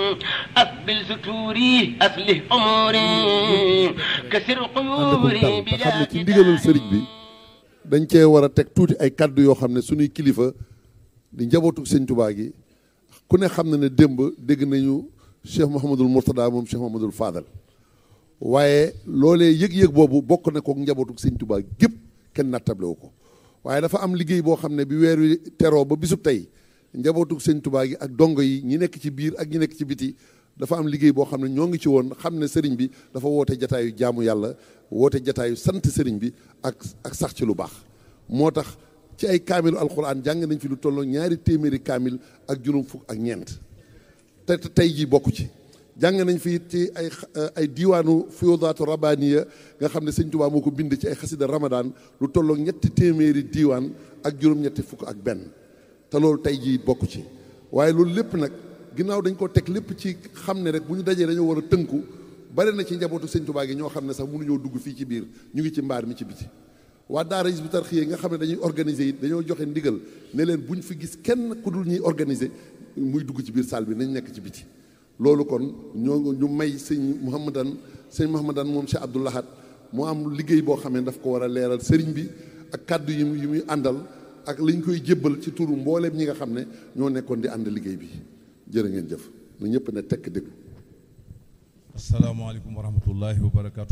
أقبل ستوري أصلح أموري كسر ànd ko قيوري dal te xam بلا ne ci ndigalul sëriñ bi dañ cee war a teg tuuti ay kaddu yoo xam ne suñuy kilifa di njabootu sëñ Tuubaa gi ku ne xam na ne démb dégg nañu Cheikh Mouhamadul Mourtada moom Cheikh Mouhamadul Fadal waaye loolee yëg-yëg boobu bokk na kook njabootu sëñ Tuubaa gépp kenn nattable wu ko waaye dafa am liggéey boo xam ne bi weer wi teroo ba bisub tey njabootu sëñ Tuubaa gi ak dongo yi ñi nekk ci biir ak ñi nekk ci biti dafa am liggéey boo xam ne ñoo ngi ci woon xam ne sëriñ bi dafa woote jataayu jaamu yàlla woote jataayu sant sëriñ bi ak ak sax ci lu baax moo tax ci ay kaamilu alxuraan jàng nañ fi lu tolloo ñaari téeméeri kaamil ak juróom fukk ak ñeent te te tey jii bokk ci jàng nañ fi it ci ay xa- ay diiwaanu fiyoodaatu rabaniya nga xam ne sëñ Tuubaa moo ko bind ci ay xasida ramadan lu tolloo ñetti téeméeri diiwaan ak juróom-ñetti fukk ak benn te loolu tey jii bokk ci waaye loolu lépp nag ginnaaw dañ ko teg lépp ci xam ne rek bu ñu dajee dañoo war a tënku bari na ci njabootu sëñ Tuubaa gi ñoo xam ne sax mënuñoo dugg fii ci biir ñu ngi ci mbaar mi ci biti waa daara Hizbut Tarqiyyah nga xam ne dañuy organiser it dañoo joxe ndigal ne leen buñ fi gis kenn ku dul ñuy organiser muy dugg ci biir salle bi nañ nekk ci biti loolu kon ñoo ñu may sëñ Mouhamadan sëñ Mouhamadan moom Cheikh Abdou Lahad moo am liggéey boo xam ne daf ko war a leeral sëriñ bi ak kàddu yi mu yi muy àndal ak liñ koy jébbal ci turu mbooleem ñi nga xam ne ñoo nekkoon di ànd liggéey bi jërë ngeen jëf na ñëpp ne tekk déglu asalaamaaleykum wa rahmatullahi wa barakaatu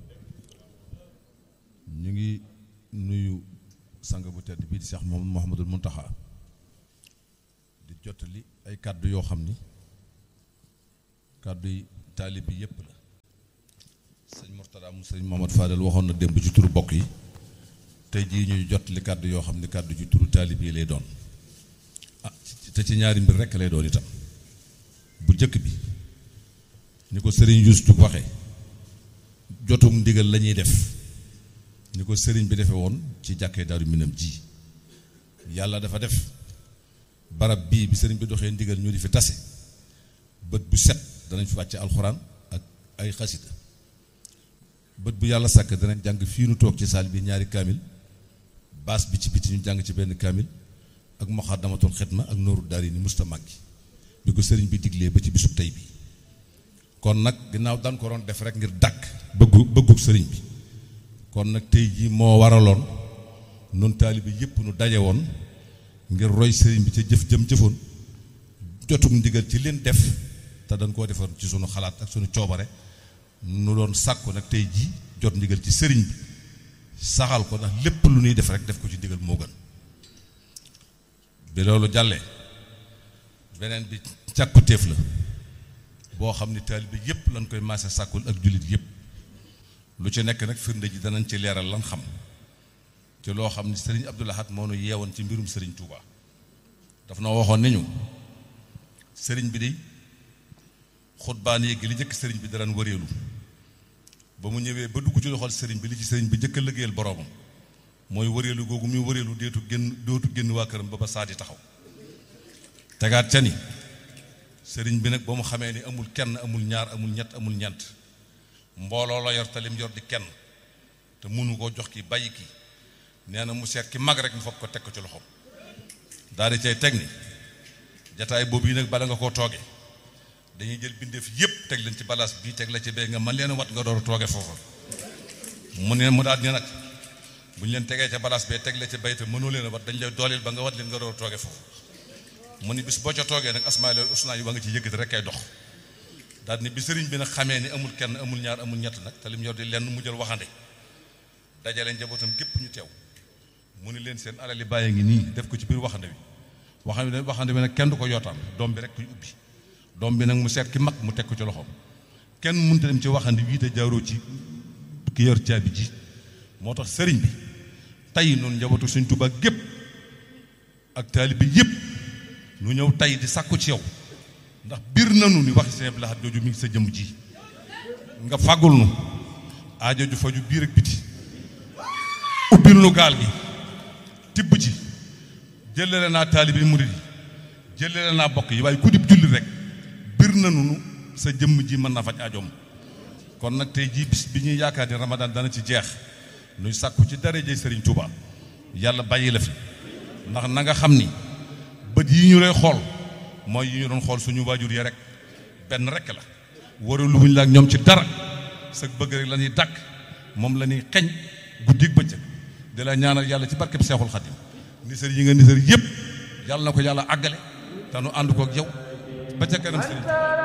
ñu ngi nuyu sang bu tedd bii di Cheikh Mouhamadou Mouhamadul Muntaxa di jottali ay kàddu yoo xam ni kàddu yi taalib bi yépp la sëñ Mourtada mu sëñ Mohamad Fadel waxoon na démb ci turu bokk yi tey jii ñuy jottali kàddu yoo xam ni kàddu ci turu taalib yi lay doon ah te ci ñaari mbir rekk lay doon itam bu jëkk bi ni ko sëriñ Yuusu waxe jotum ndigal la ñuy def ni ko sëriñ bi defe woon ci jàkkee daaru minam ji yàlla dafa def barab bii bi sëriñ bi doxee ndigal ñu di fi tase bët bu set danañ fi wàcce alxuraan ak ay xasida bët bu yàlla sàkk danañ jàng fii nu toog ci saal bi ñaari kaamil baas bi ci biti ñu jàng ci benn kaamil ak muxaddamatul xidma ak nooru daari ni musta màggi bi ko sëriñ bi diglee ba ci bisub tey bi kon nag ginnaaw daan ko doon def rek ngir dàkk bëggu bëggug sëriñ bi kon nag tey jii moo waraloon nun taalibe yépp nu daje woon ngir roy sëriñ bi ca jëf jëm jëfoon jotum ndigal ci leen def te dañ koo defoon ci sunu xalaat ak sunu coobare nu doon sàkku nag tey jii jot ndigal ci sëriñ bi saxal ko ndax lépp lu ñuy def rek def ko ci ndigal moo gën bi loolu jàllee beneen bi càkkutéef la boo xam ni taalibe yépp lañ koy maase sàkkul ak jullit yépp lu ci nekk nag firnde ji danañ ci leeral lan xam te loo xam ni sëriñ Abdou Lahad moo nu yeewoon ci mbirum sëriñ Touba daf na waxoon ni ñu sëriñ bi di xutbaan yi gi li njëkk sëriñ bi daraan wëreelu ba mu ñëwee ba dugg ci loxol sëriñ bi li ci sëriñ bi njëkk a liggéeyal boroomam mooy wëreelu googu muy wëreelu deetu génn dootu génn waa këram ba ba saa di taxaw tegaat ca ni sëriñ bi nag ba mu xamee ni amul kenn amul ñaar amul ñett amul ñeent mbooloo la yor te lim yor di kenn te mënu koo jox ki bàyyi ki nee na mu seet ki mag rek mu foog ko teg ko ci loxoom daal di cay teg ni jataay boobu yi nag bala nga koo tooge dañuy jël bindeef yépp teg leen ci balaas bii teg la ci bee nga man leen wat nga door a tooge foofa mu ne mu daal ni nag bu ñu leen tegee ca balaas bee teg la ci bay te mënoo leen a wat dañ lay dooleel ba nga wat leen nga door a tooge foofu mu ni bis boo ca toogee nag asmaa loolu usnaa yi wa nga ci yëkkati rek kay dox daal ni bi sëriñ bi nag xamee ni amul kenn amul ñaar amul ñett nag te lim yor di lenn mu jël waxande dajale njabootam gépp ñu teew mu ni leen seen alali bàyyi ngi nii def ko ci biir waxande bi waxande waxande bi nag kenn du ko yootaan doom bi rek kuy ubbi doom bi nag mu seet ki mag mu teg ko ci loxoom kenn mënut a dem ci waxande bii te jaaroo ci ki yor caabi ji moo tax sëriñ bi tey noonu njabootu Sëriñ Tuubaa gépp ak taalibe bi yépp nu ñëw tey di sàkku ci yow ndax biir nanu ni waxi Sëriñ Abdou Lahad jooju mi ngi sa jëmm ji nga fàggul nu aajo ju faju biir ak biti ubbil nu gaal gi tibb ci jëlale naa taalibi murid yi jëlale naa bokk yi waaye ku dib julli rek biir nanu nu sa jëmm ji mën na faj aajoom kon nag tey jii bis bi ñuy yaakaar ni Ramadan dana ci jeex nuy sàkku ci daraje Sëriñ Tuuba yàlla bàyyi la fi ndax na nga xam ni bët yi ñu lay xool mooy yi ñu doon xool suñu waajur ya rek benn rekk la waralu wuñ la ak ñoom ci dara sa bëgg rek la ñuy dàkk moom la ñuy xeñ guddi bëccëg di la ñaanal yàlla ci barkeb Seexul Xadim nisër yi nga nisër yëpp yàlla na ko yàlla àggale te nu ànd ko ak yow ba ca kanam sëriñ